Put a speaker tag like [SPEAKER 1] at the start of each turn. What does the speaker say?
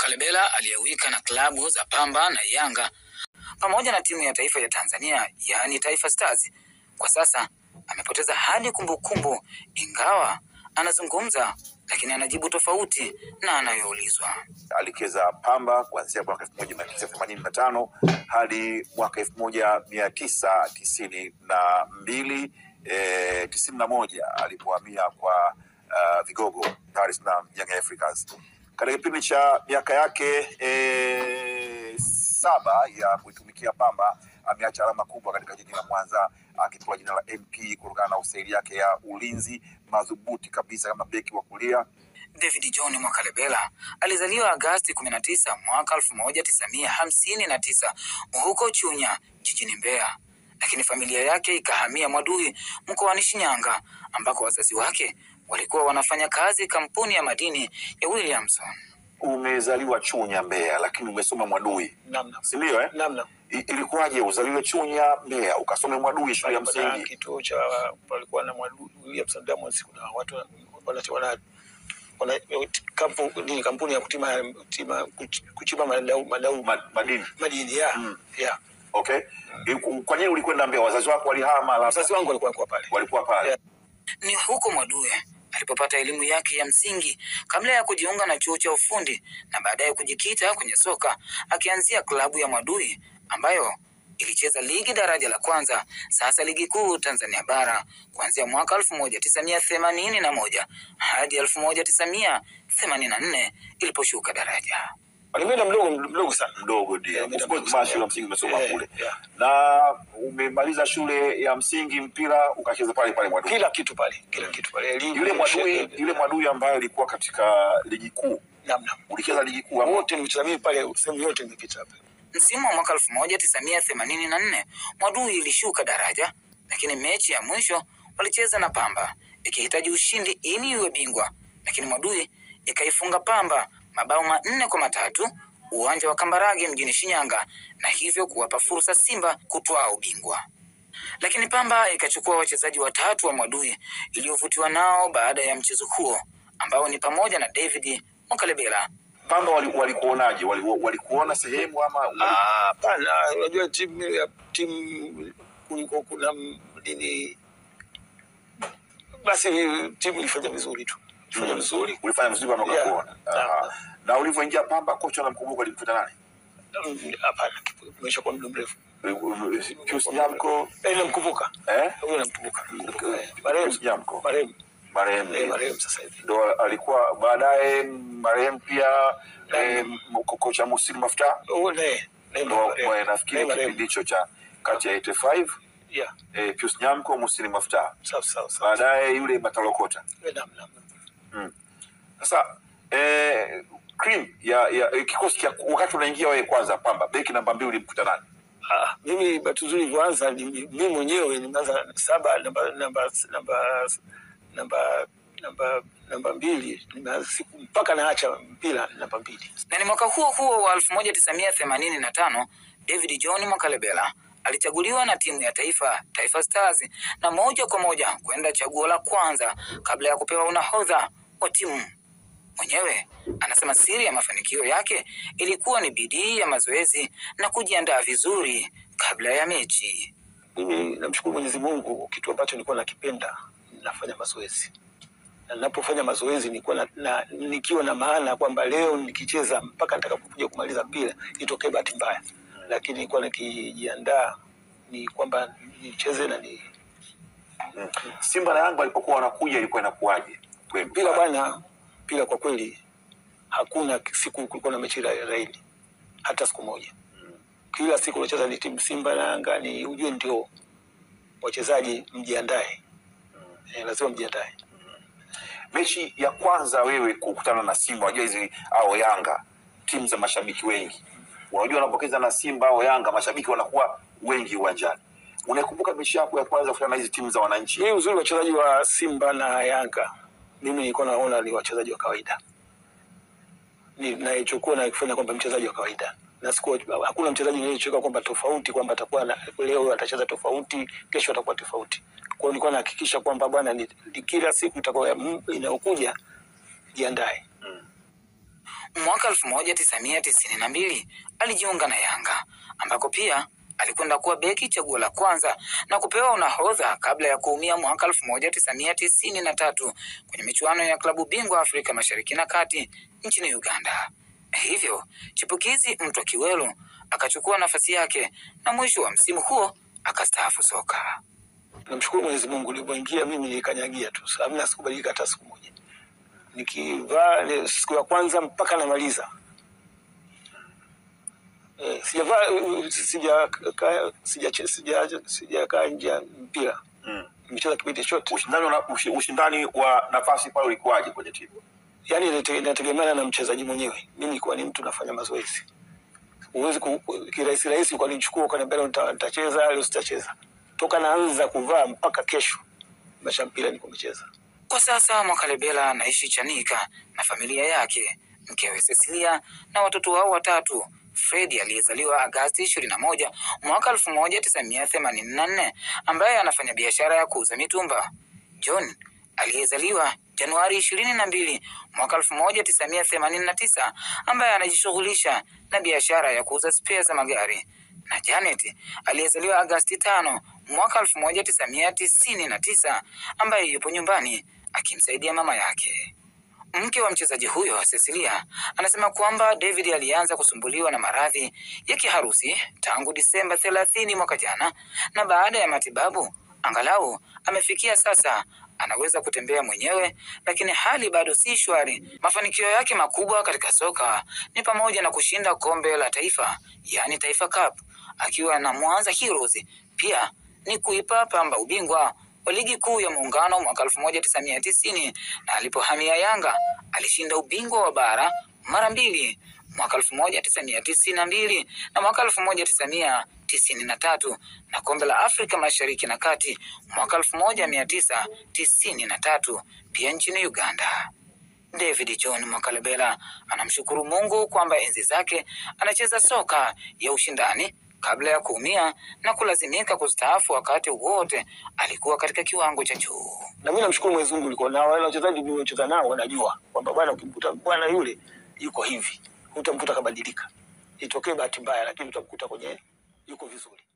[SPEAKER 1] Mwakalebela aliyewika na klabu za Pamba na Yanga pamoja na timu ya taifa ya Tanzania yaani Taifa Stars, kwa sasa amepoteza hadi kumbukumbu, ingawa anazungumza lakini anajibu tofauti na anayoulizwa.
[SPEAKER 2] alicheza Pamba kuanzia mwaka elfu moja mia tisa themanini na tano hadi mwaka elfu moja mia tisa tisini na mbili eh, tisini na moja alipohamia kwa uh, vigogo Dar es Salaam Young Africans. Katika kipindi cha miaka yake eh, saba ya kuitumikia Pamba ameacha alama kubwa katika jiji la Mwanza akipewa jina la MP kutokana na usaili yake ya ulinzi madhubuti kabisa kama beki wa kulia
[SPEAKER 1] David John Mwakalebela alizaliwa Agasti 19 mwaka 1959 huko Chunya jijini Mbeya, lakini familia yake ikahamia Mwadui mkoani Shinyanga ambako wazazi wake walikuwa wanafanya kazi kampuni ya madini ya Williamson.
[SPEAKER 2] umezaliwa Chunya Mbeya, lakini umesoma Mwadui,
[SPEAKER 3] namna
[SPEAKER 2] si ndio eh?
[SPEAKER 3] namna
[SPEAKER 2] I- Ilikuwaje uzaliwe Chunya Mbeya ukasome Mwadui shule ya
[SPEAKER 3] Palikuwa na
[SPEAKER 2] msingi?
[SPEAKER 3] kituo cha palikuwa na Mwadu- William Diamonds, kuna watu wana, wana, wana, wana kampu, nini, kampuni ya kutima, kutima, kuch- kuchimba madau, madau
[SPEAKER 2] Ma, madini
[SPEAKER 3] madini ya
[SPEAKER 2] Mm.
[SPEAKER 3] ya
[SPEAKER 2] okay. Iku- Kwa nini ulikwenda Mbeya? Wazazi wako walihama, labda
[SPEAKER 3] wazazi wangu walikuwa kwa pale
[SPEAKER 2] walikuwa pale
[SPEAKER 3] Yeah.
[SPEAKER 1] Ni huko Mwadui alipopata elimu yake ya msingi kabla ya kujiunga na chuo cha ufundi na baadaye kujikita kwenye soka akianzia klabu ya Mwadui ambayo ilicheza ligi daraja la kwanza, sasa ligi kuu Tanzania bara kuanzia mwaka elfu moja tisa mia themanini na moja hadi elfu moja tisa mia themanini na nne iliposhuka daraja.
[SPEAKER 3] Nimeenda mdogo mdogo sana
[SPEAKER 2] mdogo ndio.
[SPEAKER 3] Yeah,
[SPEAKER 2] Of
[SPEAKER 3] mimi
[SPEAKER 2] course,
[SPEAKER 3] namsoma.
[SPEAKER 2] maana shule ya msingi umesoma
[SPEAKER 3] Yeah,
[SPEAKER 2] kule
[SPEAKER 3] yeah.
[SPEAKER 2] na umemaliza shule ya msingi mpira ukacheza pale pale Mwadui.
[SPEAKER 3] kila kitu pale kila kitu pale elimu
[SPEAKER 2] Yule Mwadui,
[SPEAKER 3] sheria,
[SPEAKER 2] yule Mwadui ambaye alikuwa katika ligi kuu,
[SPEAKER 3] namna
[SPEAKER 2] ulicheza ligi kuu ama
[SPEAKER 3] wote nimecheza mimi pale sehemu yote nimepita hapa
[SPEAKER 1] Msimu wa mwaka elfu moja tisa mia themanini na nne Mwadui ilishuka daraja, lakini mechi ya mwisho walicheza na Pamba ikihitaji ushindi ili iwe bingwa, lakini Mwadui ikaifunga Pamba mabao manne kwa matatu uwanja wa Kambarage mjini Shinyanga, na hivyo kuwapa fursa Simba kutwaa ubingwa. Lakini Pamba ikachukua wachezaji watatu wa Mwadui iliyovutiwa nao baada ya mchezo huo ambao ni pamoja na David Mwakalebela
[SPEAKER 2] Pamba wali- walikuonaje? Wali, walikuona sehemu ama wali-
[SPEAKER 3] Ah, hapana unajua timu ya timu kulikuwa kuna m- nini basi timu ilifanya vizuri tu ilifanya
[SPEAKER 2] Mm.
[SPEAKER 3] vizuri
[SPEAKER 2] ulifanya vizuri ama
[SPEAKER 3] Yeah.
[SPEAKER 2] ukakuona?
[SPEAKER 3] Yeah.
[SPEAKER 2] Ah. Na ulivyoingia Pamba, kocha unamkumbuka alimkuta nani?
[SPEAKER 3] Mm, hapana imesha kwa muda mrefu
[SPEAKER 2] Pius Nyamko
[SPEAKER 3] Eh, namkumbuka
[SPEAKER 2] eh?
[SPEAKER 3] huyo namkumbuka
[SPEAKER 2] Pius
[SPEAKER 3] marehemu
[SPEAKER 2] Nyamko
[SPEAKER 3] marehemu
[SPEAKER 2] marehemu
[SPEAKER 3] eh, marehemu sasa hivi
[SPEAKER 2] ndo alikuwa baadaye marehemu pia eh, ko- kocha Muslim Mafta
[SPEAKER 3] huyo naye naye
[SPEAKER 2] ndo
[SPEAKER 3] marehemu.
[SPEAKER 2] mwe- nafikiri
[SPEAKER 3] Naye marehemu.
[SPEAKER 2] kipindi hicho cha kati ya 85
[SPEAKER 3] yeah
[SPEAKER 2] eh, Pius Nyamko Muslim Mafta
[SPEAKER 3] sawa sawa sawa
[SPEAKER 2] baadaye yule Matalokota
[SPEAKER 3] Eh, naam naam
[SPEAKER 2] Sasa eh, cream ya, ya eh, kikosi cha wakati unaingia wewe kwanza Pamba, beki namba mbili ulimkuta nani?
[SPEAKER 3] Ah, mimi bahati nzuri ilivyoanza ni- mimi mwenyewe nimeanza saba namba namba namba namba namba namba mbili nimeanza siku mpaka naacha mpira namba mbili
[SPEAKER 1] na ni mwaka huo huo wa 1985 David John Mwakalebela alichaguliwa na timu ya taifa Taifa Stars na moja kwa moja kwenda chaguo la kwanza kabla ya kupewa unahodha wa timu. Mwenyewe anasema siri ya mafanikio yake ilikuwa ni bidii ya mazoezi na kujiandaa vizuri kabla ya mechi.
[SPEAKER 3] mimi namshukuru Mwenyezi Mungu, kitu ambacho nilikuwa nakipenda nafanya mazoezi, na ninapofanya mazoezi nilikuwa na, na, nikiwa na maana kwamba leo nikicheza mpaka nitakapokuja kumaliza mpira itokee bahati mbaya, lakini nilikuwa nikijiandaa ni kwamba nicheze na ni
[SPEAKER 2] Simba na Yanga walipokuwa wanakuja ilikuwa inakuwaje? Kwenu?
[SPEAKER 3] mpira bwana, mpira kwa kweli hakuna siku kulikuwa na mechi ra- rahili hata siku moja. Kila siku unacheza ni timu Simba na Yanga, ni ujue ndio wachezaji mjiandae, eh, lazima mjiandae.
[SPEAKER 2] Mechi ya kwanza wewe kukutana na Simba, unajua hizi au Yanga, timu za mashabiki wengi, unajua unapokeza na Simba au Yanga, mashabiki wanakuwa wengi uwanjani. Unakumbuka mechi yako ya kwanza kukutana na hizi timu za wananchi?
[SPEAKER 3] Mimi uzuri wachezaji wa Simba na Yanga, mimi nilikuwa naona ni wachezaji wa kawaida, Ni- naichukua na kufanya kwamba mchezaji wa kawaida na siku hakuna mchezaji niliyocheka kwamba tofauti kwamba atakuwa na, leo atacheza tofauti, kesho atakuwa tofauti. Kwa hiyo nilikuwa nahakikisha kwamba bwana, ni, ni kila siku itakuwa inayokuja jiandae.
[SPEAKER 1] Mwaka 1992 alijiunga na Yanga ambako pia alikwenda kuwa beki chaguo la kwanza na kupewa unahodha kabla ya kuumia mwaka 1993 kwenye michuano ya klabu bingwa Afrika Mashariki na Kati nchini Uganda. Hivyo chipukizi Mtwa Kiwelu akachukua nafasi yake na mwisho wa msimu huo akastaafu soka.
[SPEAKER 3] Namshukuru Mwenyezi Mungu, nilipoingia mimi nilikanyagia tu, hamna sikubadilika hata siku moja. Nikivaa ile siku ya kwanza mpaka namaliza eh, sijavaa eh, sija ka- sija sija sijakaa nje ya mpira,
[SPEAKER 2] Mm.
[SPEAKER 3] nimecheza kipindi chote.
[SPEAKER 2] Ushindani, wa- ushi- ushindani wa nafasi pale ulikuwaje kwenye timu?
[SPEAKER 3] Yani inate- inategemeana na mchezaji mwenyewe. Mimi nilikuwa ni mtu nafanya mazoezi, huwezi ku- ku- kirahisi rahisi ukanichukua ukaniambia leo nita- nitacheza leo sitacheza. Toka naanza kuvaa mpaka kesho maisha ya mpira niko nimecheza.
[SPEAKER 1] Kwa sasa Mwakalebela anaishi Chanika na familia yake, mkewe Cecilia na watoto wao watatu. Fredi aliyezaliwa Agasti ishirini na moja mwaka elfu moja tisa mia themanini na nne ambaye anafanya biashara ya kuuza mitumba. John aliyezaliwa Januari ishirini na mbili mwaka elfu moja tisa mia themanini na tisa ambaye anajishughulisha na biashara ya kuuza spea za magari na Janet aliyezaliwa Agasti tano mwaka elfu moja tisa mia tisini na tisa ambaye yupo nyumbani akimsaidia mama yake. Mke wa mchezaji huyo Cecilia anasema kwamba David alianza kusumbuliwa na maradhi ya kiharusi tangu Disemba thelathini mwaka jana, na baada ya matibabu angalau amefikia sasa anaweza kutembea mwenyewe, lakini hali bado si shwari. Mafanikio yake makubwa katika soka ni pamoja na kushinda kombe la taifa, yaani Taifa Cup, akiwa na Mwanza Heroes. Pia ni kuipa Pamba ubingwa wa ligi kuu ya muungano mwaka 1990 na alipohamia Yanga alishinda ubingwa wa bara mara mbili mwaka 1992 na mwaka 1993 na kombe la Afrika Mashariki na Kati mwaka 1993 pia nchini Uganda. David John Mwakalebela anamshukuru Mungu kwamba enzi zake anacheza soka ya ushindani kabla ya kuumia na kulazimika kustaafu wakati wote alikuwa katika kiwango cha juu.
[SPEAKER 3] Na mimi namshukuru Mwenyezi Mungu nilikuwa nao wale wachezaji niliocheza nao wanajua kwamba bwana, ukimkuta bwana yule yuko hivi, utamkuta kabadilika. Itokee bahati mbaya, lakini utamkuta kwenye yuko vizuri.